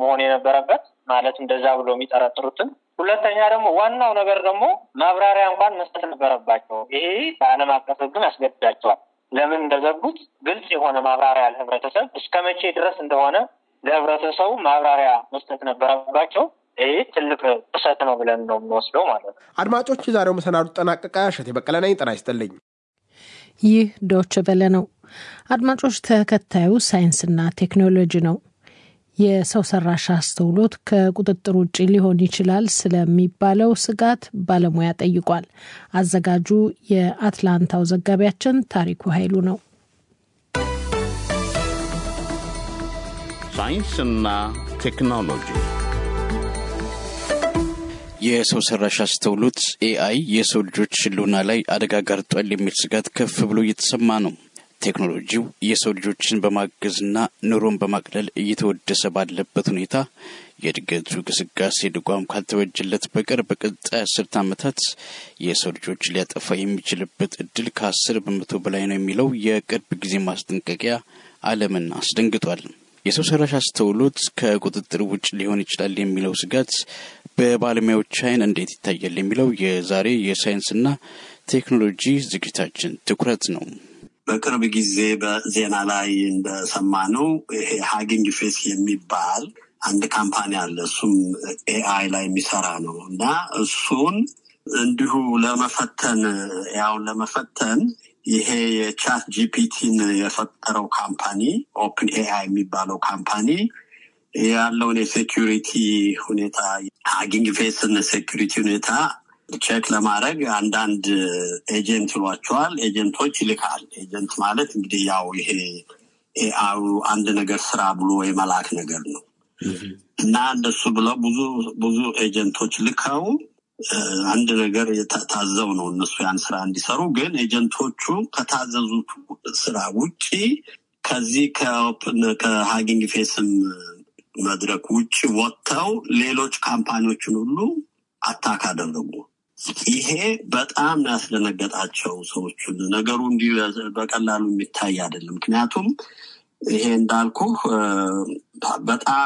መሆን የነበረበት ማለት እንደዛ ብሎ የሚጠረጥሩትን። ሁለተኛ ደግሞ ዋናው ነገር ደግሞ ማብራሪያ እንኳን መስጠት ነበረባቸው። ይሄ በዓለም አቀፍ ሕግም ያስገድዳቸዋል። ለምን እንደዘጉት ግልጽ የሆነ ማብራሪያ ለህብረተሰብ እስከ መቼ ድረስ እንደሆነ ለህብረተሰቡ ማብራሪያ መስጠት ነበረባቸው። ይህ ትልቅ ጥሰት ነው ብለን ነው የምንወስደው ማለት ነው። አድማጮች፣ የዛሬው መሰናዱ ጠናቀቀ። እሸቴ በቀለ ነኝ። ጤና ይስጥልኝ። ይህ ዶች ቨለ ነው። አድማጮች፣ ተከታዩ ሳይንስና ቴክኖሎጂ ነው። የሰው ሰራሽ አስተውሎት ከቁጥጥር ውጭ ሊሆን ይችላል ስለሚባለው ስጋት ባለሙያ ጠይቋል። አዘጋጁ የአትላንታው ዘጋቢያችን ታሪኩ ኃይሉ ነው። ሳይንስና ቴክኖሎጂ የሰው ሰራሽ አስተውሎት ኤአይ የሰው ልጆች ሕልውና ላይ አደጋ ጋርጧል የሚል ስጋት ከፍ ብሎ እየተሰማ ነው። ቴክኖሎጂው የሰው ልጆችን በማገዝና ኑሮን በማቅለል እየተወደሰ ባለበት ሁኔታ የእድገቱ ግስጋሴ ድጓም ካልተበጀለት በቀር በቀጣይ አስርት ዓመታት የሰው ልጆች ሊያጠፋ የሚችልበት እድል ከአስር በመቶ በላይ ነው የሚለው የቅርብ ጊዜ ማስጠንቀቂያ ዓለምን አስደንግጧል። የሰው ሰራሽ አስተውሎት ከቁጥጥር ውጭ ሊሆን ይችላል የሚለው ስጋት በባለሙያዎች ዓይን እንዴት ይታያል የሚለው የዛሬ የሳይንስና ቴክኖሎጂ ዝግጅታችን ትኩረት ነው። በቅርብ ጊዜ በዜና ላይ እንደሰማነው ይሄ ሀጊንግ ፌስ የሚባል አንድ ካምፓኒ አለ። እሱም ኤአይ ላይ የሚሰራ ነው እና እሱን እንዲሁ ለመፈተን ያውን ለመፈተን ይሄ የቻት ጂፒቲን የፈጠረው ካምፓኒ ኦፕን ኤአይ የሚባለው ካምፓኒ ያለውን የሴኪሪቲ ሁኔታ ሀጊንግ ፌስን ሴኪሪቲ ሁኔታ ቼክ ለማድረግ አንዳንድ ኤጀንት ይሏቸዋል። ኤጀንቶች ይልካል። ኤጀንት ማለት እንግዲህ ያው ይሄ ኤአዩ አንድ ነገር ስራ ብሎ የመላክ ነገር ነው እና እንደሱ ብለው ብዙ ብዙ ኤጀንቶች ልከው አንድ ነገር ታዘው ነው እነሱ ያን ስራ እንዲሰሩ። ግን ኤጀንቶቹ ከታዘዙት ስራ ውጪ ከዚህ ከሀጊንግ ፌስም መድረክ ውጭ ወጥተው ሌሎች ካምፓኒዎችን ሁሉ አታክ አደረጉ። ይሄ በጣም ያስደነገጣቸው ሰዎችን። ነገሩ እንዲህ በቀላሉ የሚታይ አይደለም። ምክንያቱም ይሄ እንዳልኩ በጣም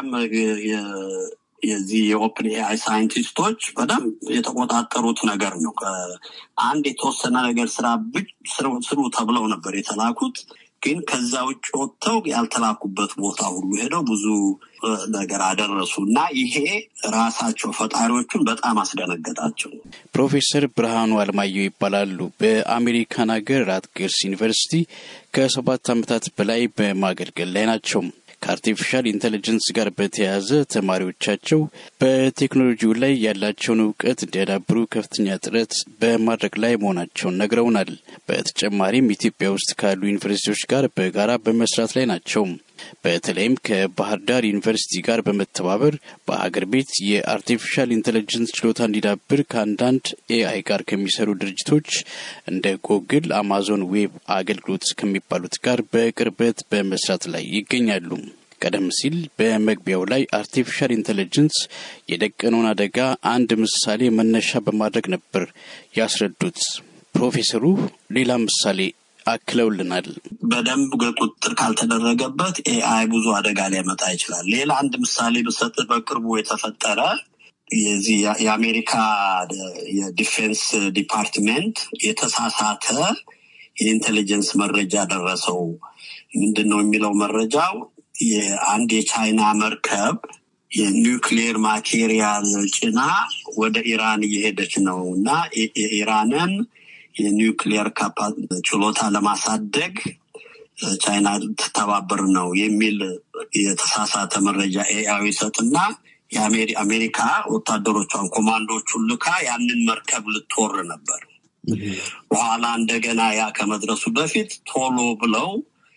የዚህ የኦፕን ኤአይ ሳይንቲስቶች በደንብ የተቆጣጠሩት ነገር ነው። አንድ የተወሰነ ነገር ስራ ስሩ ተብለው ነበር የተላኩት። ግን ከዛ ውጭ ወጥተው ያልተላኩበት ቦታ ሁሉ ሄደው ብዙ ነገር አደረሱ እና ይሄ ራሳቸው ፈጣሪዎቹን በጣም አስደነገጣቸው። ፕሮፌሰር ብርሃኑ አልማየሁ ይባላሉ። በአሜሪካን ሀገር ራትገርስ ዩኒቨርሲቲ ከሰባት ዓመታት በላይ በማገልገል ላይ ናቸው። ከአርቲፊሻል ኢንቴሊጀንስ ጋር በተያያዘ ተማሪዎቻቸው በቴክኖሎጂው ላይ ያላቸውን እውቀት እንዲያዳብሩ ከፍተኛ ጥረት በማድረግ ላይ መሆናቸውን ነግረውናል። በተጨማሪም ኢትዮጵያ ውስጥ ካሉ ዩኒቨርሲቲዎች ጋር በጋራ በመስራት ላይ ናቸው። በተለይም ከባህር ዳር ዩኒቨርሲቲ ጋር በመተባበር በሀገር ቤት የአርቲፊሻል ኢንቴሊጀንስ ችሎታ እንዲዳብር ከአንዳንድ ኤአይ ጋር ከሚሰሩ ድርጅቶች እንደ ጎግል፣ አማዞን ዌብ አገልግሎት ከሚባሉት ጋር በቅርበት በመስራት ላይ ይገኛሉ። ቀደም ሲል በመግቢያው ላይ አርቲፊሻል ኢንቴሊጀንስ የደቀነውን አደጋ አንድ ምሳሌ መነሻ በማድረግ ነበር ያስረዱት። ፕሮፌሰሩ ሌላ ምሳሌ አክለውልናል። በደንብ ቁጥጥር ካልተደረገበት ኤአይ ብዙ አደጋ ሊያመጣ ይችላል። ሌላ አንድ ምሳሌ ብሰጥ በቅርቡ የተፈጠረ የዚህ የአሜሪካ የዲፌንስ ዲፓርትሜንት የተሳሳተ የኢንቴሊጀንስ መረጃ ደረሰው። ምንድን ነው የሚለው መረጃው? የአንድ የቻይና መርከብ የኒውክሊየር ማቴሪያል ጭና ወደ ኢራን እየሄደች ነው እና የኢራንን የኒውክሊየር ችሎታ ለማሳደግ ቻይና ትተባበር ነው የሚል የተሳሳተ መረጃ ኤአይ ይሰጥና የአሜሪካ ወታደሮቿን ኮማንዶቹን ልካ ያንን መርከብ ልትወር ነበር። በኋላ እንደገና ያ ከመድረሱ በፊት ቶሎ ብለው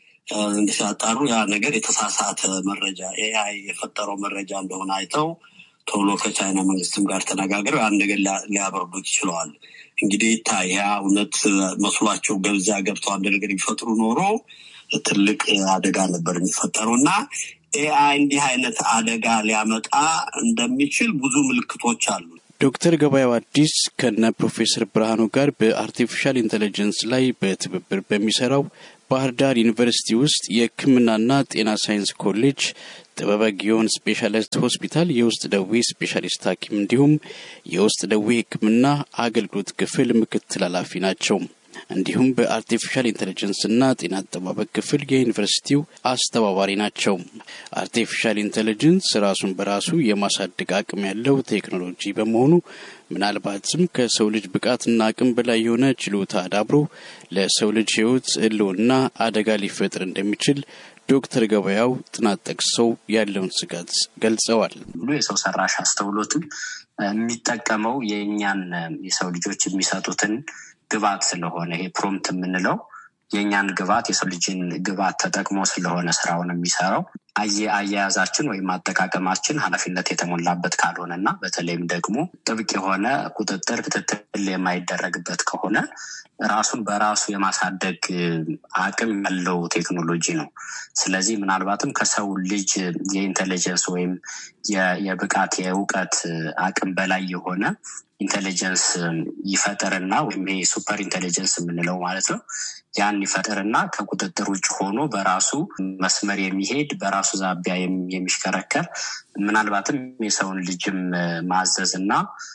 ሲያጣሩ ያ ነገር የተሳሳተ መረጃ ኤአይ የፈጠረው መረጃ እንደሆነ አይተው ቶሎ ከቻይና መንግስትም ጋር ተነጋግረው ያን ነገር ሊያበርዱት ይችለዋል። እንግዲህ ይታይ ያ እውነት መስሏቸው ገብዛ ገብተው አንድ ነገር ቢፈጥሩ ኖሮ ትልቅ አደጋ ነበር የሚፈጠረው እና ኤአይ እንዲህ አይነት አደጋ ሊያመጣ እንደሚችል ብዙ ምልክቶች አሉ። ዶክተር ገበያው አዲስ ከነ ፕሮፌሰር ብርሃኑ ጋር በአርቲፊሻል ኢንቴሊጀንስ ላይ በትብብር በሚሰራው ባህር ዳር ዩኒቨርሲቲ ውስጥ የሕክምናና ጤና ሳይንስ ኮሌጅ ጥበበ ጊዮን ስፔሻሊስት ሆስፒታል የውስጥ ደዌ ስፔሻሊስት ሐኪም እንዲሁም የውስጥ ደዌ ሕክምና አገልግሎት ክፍል ምክትል ኃላፊ ናቸው። እንዲሁም በአርቲፊሻል ኢንቴሊጀንስና ጤና አጠባበቅ ክፍል የዩኒቨርሲቲው አስተባባሪ ናቸው። አርቲፊሻል ኢንቴሊጀንስ ራሱን በራሱ የማሳደግ አቅም ያለው ቴክኖሎጂ በመሆኑ ምናልባትም ከሰው ልጅ ብቃትና አቅም በላይ የሆነ ችሎታ አዳብሮ ለሰው ልጅ ሕይወት ህልውና አደጋ ሊፈጥር እንደሚችል ዶክተር ገበያው ጥናት ጠቅሰው ያለውን ስጋት ገልጸዋል። ሁሉ የሰው ሰራሽ አስተውሎትም የሚጠቀመው የእኛን የሰው ልጆች የሚሰጡትን ግብዓት ስለሆነ ይሄ ፕሮምፕት የምንለው የእኛን ግብዓት የሰው ልጅን ግብዓት ተጠቅሞ ስለሆነ ስራውን የሚሰራው አያያዛችን ወይም አጠቃቀማችን ኃላፊነት የተሞላበት ካልሆነ እና በተለይም ደግሞ ጥብቅ የሆነ ቁጥጥር፣ ክትትል የማይደረግበት ከሆነ ራሱን በራሱ የማሳደግ አቅም ያለው ቴክኖሎጂ ነው። ስለዚህ ምናልባትም ከሰው ልጅ የኢንቴሊጀንስ ወይም የብቃት የእውቀት አቅም በላይ የሆነ ኢንቴሊጀንስ ይፈጥርና ወይም ይሄ ሱፐር ኢንቴሊጀንስ የምንለው ማለት ነው። ያን ይፈጥርና ከቁጥጥር ውጭ ሆኖ በራሱ መስመር የሚሄድ በራሱ ዛቢያ የሚሽከረከር ምናልባትም የሰውን ልጅም ማዘዝ እና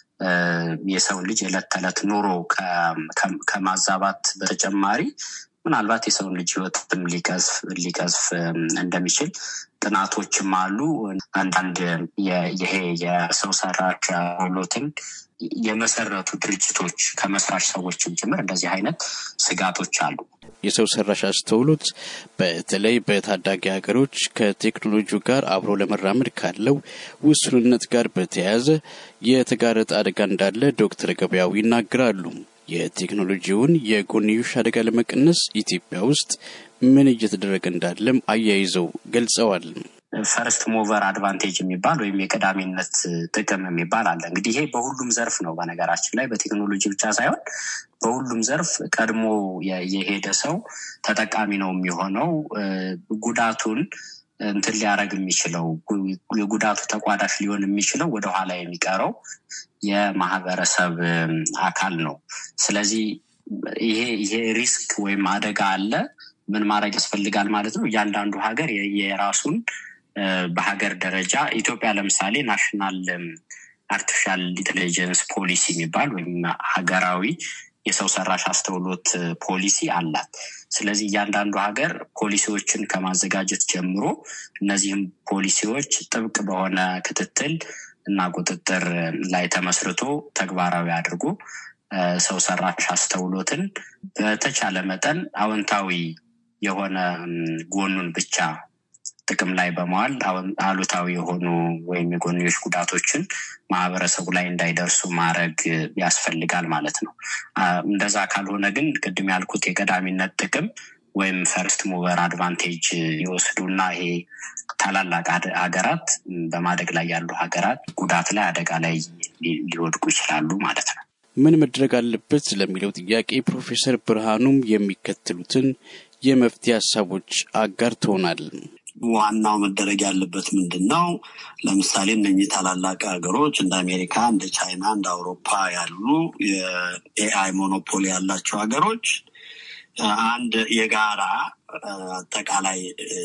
የሰውን ልጅ የዕለት ተዕለት ኑሮ ከማዛባት በተጨማሪ ምናልባት የሰውን ልጅ ሕይወትም ሊቀዝፍ እንደሚችል ጥናቶችም አሉ። አንዳንድ ይሄ የሰው ሰራሽ አስተውሎትን የመሰረቱ ድርጅቶች ከመስራች ሰዎችም ጭምር እንደዚህ አይነት ስጋቶች አሉ። የሰው ሰራሽ አስተውሎት በተለይ በታዳጊ ሀገሮች ከቴክኖሎጂው ጋር አብሮ ለመራመድ ካለው ውሱንነት ጋር በተያያዘ የተጋረጠ አደጋ እንዳለ ዶክተር ገበያው ይናገራሉ። የቴክኖሎጂውን የጎንዮሽ አደጋ ለመቀነስ ኢትዮጵያ ውስጥ ምን እየተደረገ እንዳለም አያይዘው ገልጸዋል። ፈርስት ሞቨር አድቫንቴጅ የሚባል ወይም የቀዳሚነት ጥቅም የሚባል አለ። እንግዲህ ይሄ በሁሉም ዘርፍ ነው። በነገራችን ላይ በቴክኖሎጂ ብቻ ሳይሆን በሁሉም ዘርፍ ቀድሞ የሄደ ሰው ተጠቃሚ ነው የሚሆነው። ጉዳቱን እንትን ሊያደርግ የሚችለው የጉዳቱ ተቋዳሽ ሊሆን የሚችለው ወደኋላ የሚቀረው የማህበረሰብ አካል ነው። ስለዚህ ይሄ ይሄ ሪስክ ወይም አደጋ አለ። ምን ማድረግ ያስፈልጋል ማለት ነው? እያንዳንዱ ሀገር የራሱን በሀገር ደረጃ ኢትዮጵያ ለምሳሌ ናሽናል አርቲፊሻል ኢንቴሊጀንስ ፖሊሲ የሚባል ወይም ሀገራዊ የሰው ሰራሽ አስተውሎት ፖሊሲ አላት። ስለዚህ እያንዳንዱ ሀገር ፖሊሲዎችን ከማዘጋጀት ጀምሮ እነዚህም ፖሊሲዎች ጥብቅ በሆነ ክትትል እና ቁጥጥር ላይ ተመስርቶ ተግባራዊ አድርጎ ሰው ሰራሽ አስተውሎትን በተቻለ መጠን አዎንታዊ የሆነ ጎኑን ብቻ ጥቅም ላይ በመዋል አሉታዊ የሆኑ ወይም የጎንዮሽ ጉዳቶችን ማህበረሰቡ ላይ እንዳይደርሱ ማድረግ ያስፈልጋል ማለት ነው። እንደዛ ካልሆነ ግን ቅድም ያልኩት የቀዳሚነት ጥቅም ወይም ፈርስት ሙቨር አድቫንቴጅ ይወስዱና ይሄ ታላላቅ ሀገራት በማደግ ላይ ያሉ ሀገራት ጉዳት ላይ አደጋ ላይ ሊወድቁ ይችላሉ ማለት ነው። ምን መድረግ አለበት ለሚለው ጥያቄ ፕሮፌሰር ብርሃኑም የሚከተሉትን የመፍትሄ ሀሳቦች አጋርተውናል። ዋናው መደረግ ያለበት ምንድን ነው? ለምሳሌ እነኚህ ታላላቅ ሀገሮች እንደ አሜሪካ፣ እንደ ቻይና፣ እንደ አውሮፓ ያሉ የኤአይ ሞኖፖሊ ያላቸው ሀገሮች አንድ የጋራ አጠቃላይ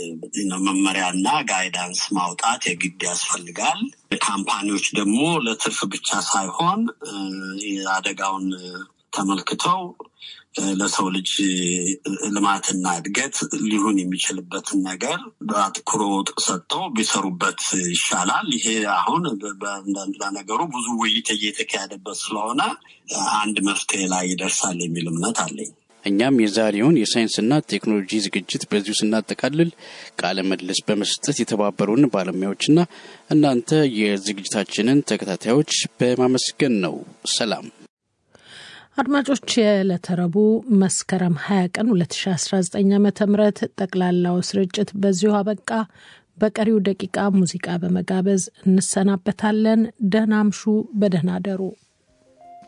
መመሪያና ጋይዳንስ ማውጣት የግድ ያስፈልጋል። ካምፓኒዎች ደግሞ ለትርፍ ብቻ ሳይሆን አደጋውን ተመልክተው ለሰው ልጅ ልማትና እድገት ሊሆን የሚችልበትን ነገር በአትኩሮት ሰጥተው ቢሰሩበት ይሻላል። ይሄ አሁን ለነገሩ ብዙ ውይይት እየተካሄደበት ስለሆነ አንድ መፍትሄ ላይ ይደርሳል የሚል እምነት አለኝ። እኛም የዛሬውን የሳይንስና ቴክኖሎጂ ዝግጅት በዚሁ ስናጠቃልል ቃለ ምልልስ በመስጠት የተባበሩን ባለሙያዎችና እናንተ የዝግጅታችንን ተከታታዮች በማመስገን ነው። ሰላም አድማጮች፣ የዕለተ ረቡዕ መስከረም 20 ቀን 2019 ዓ ም ጠቅላላው ስርጭት በዚሁ አበቃ። በቀሪው ደቂቃ ሙዚቃ በመጋበዝ እንሰናበታለን። ደህና አምሹ፣ በደህና አደሩ።